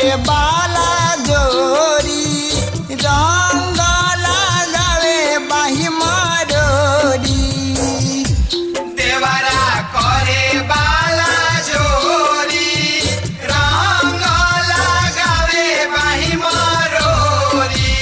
बाला जोरी रंग लगावे बाही मारोरी देवरा करे बाला जोरी रंग लगावे बाही मरोरी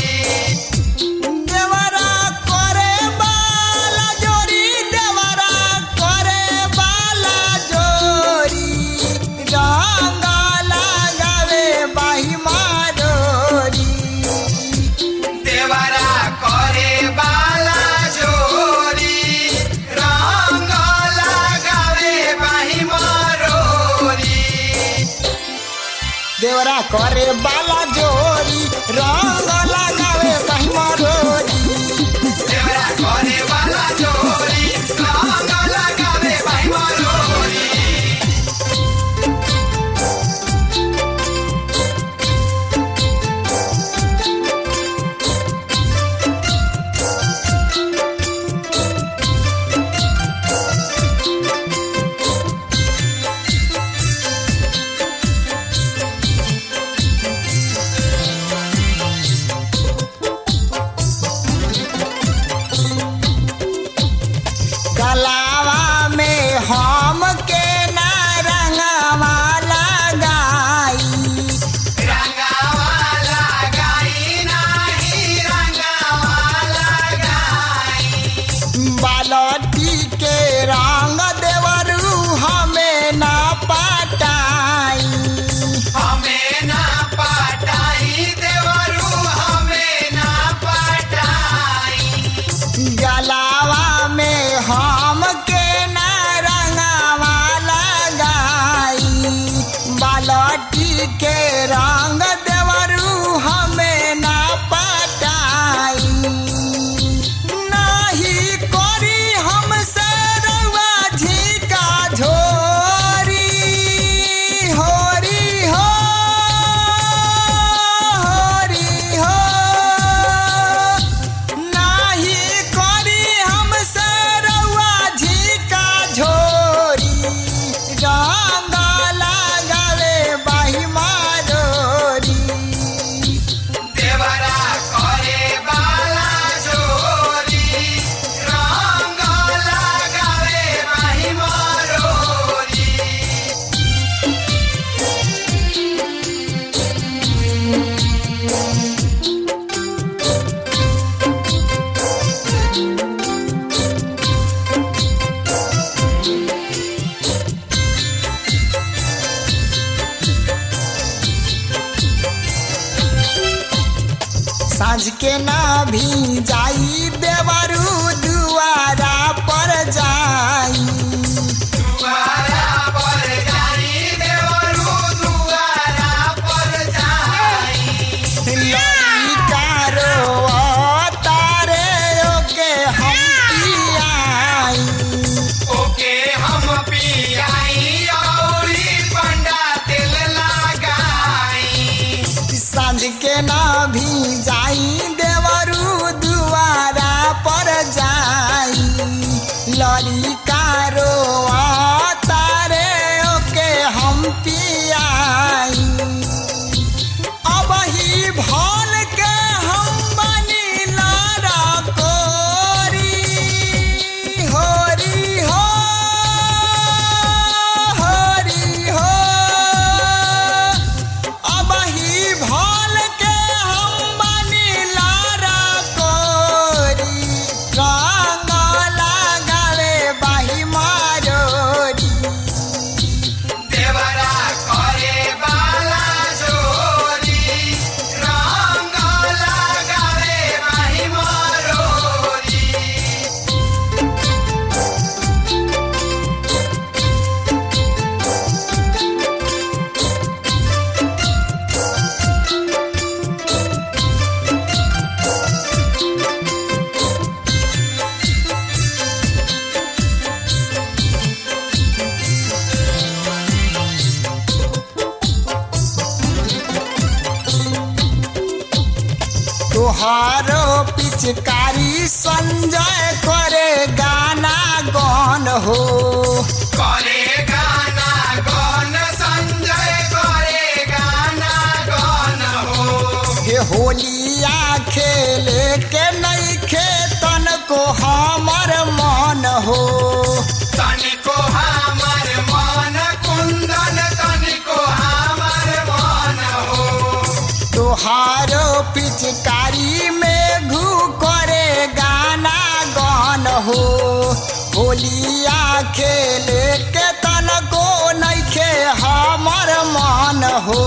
देवरा करे बाला जोरी देवरा करे बाला जोरी रंग लगावे बाही मारोरी देवरा करे बाला जोरी रंग लगावे बाही मरोरी देवरा करे बाला जोरी रंग लगावे बाही मारोरी देवरा करे बाला जोरी रंग लगावे बाही मरोरी गलावा में हम के ना रंगवा लगाई रंगावाला गाई नाही रंगावाला गाई बालटी के रंग देवरू हमें ना पटाई हमें ना पटाई देवरू हमें ना पटाई गलावा में हम के ना रंगवा लगाई बालटी के रंग देवरू हमें ना पटाई नाही करी हमसे रउआ झिका झोरी होरी हो होरी हो नाही करी हमसे रउआ झिका झोरी रंग लगावे बाही मारोरी देवरा करे बाला जोरी रंग लगावे बाही मरोरी साँझ के ना भी जाई देवरू दुआरा पर जाई दुआरा पर जाई देवरू दुआरा पर जाई लड़का रोवा तारे ओके हम पियाई ओके हम पियाई औरी पंडा तेल लगाई साँझ के ना भी जाई देवरू दुआरा पर जाई लड़का रोवा तारे ओके हम पियाई अब ही भोल के हम बनी लारा कोरी होरी हो होरी हो अब ही भोल के हम बनी लारा कोरी रंग लगावे बाही मारोरी देवरा करे बाला जोरी रंग लगावे बाही मरोरी तोहारो पिचकारी संजय करे गाना गौन हो करे गाना गौन संजय करे गाना गौन होलिया खेले के नहीं खेतन को हमर मन हो तनिको हमर मन कुंदन तनिको हमर मन हो तुहारो पिचकारी में घू करे गाना गान हो होलिया खेले के तन को नइखे हमर मन हो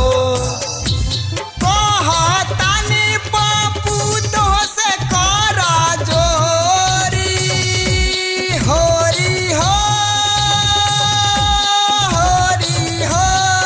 कहतानी पप्पू तो से कर जोरी होरी हो होरी हो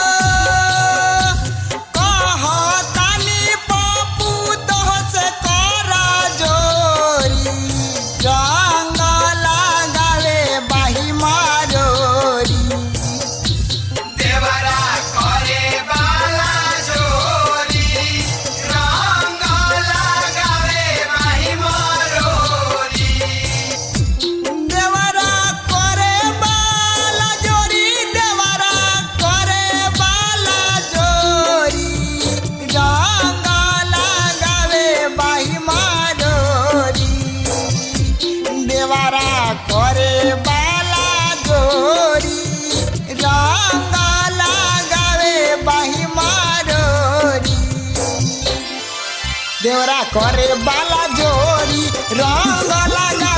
कहतानी पप्पू तो से कर जोरी रंग लगावे बाही मारोरी देवरा करे बाला जोरी रंग लगावे माही मरोरी देवरा करे बाला जोरी देवरा करे बाला जोरी रंग लगावे बाही मारोरी देवरा करे बाला जोरी रंग लगावे बाही मारोरी देवरा करे बाला जोरी रंग लगा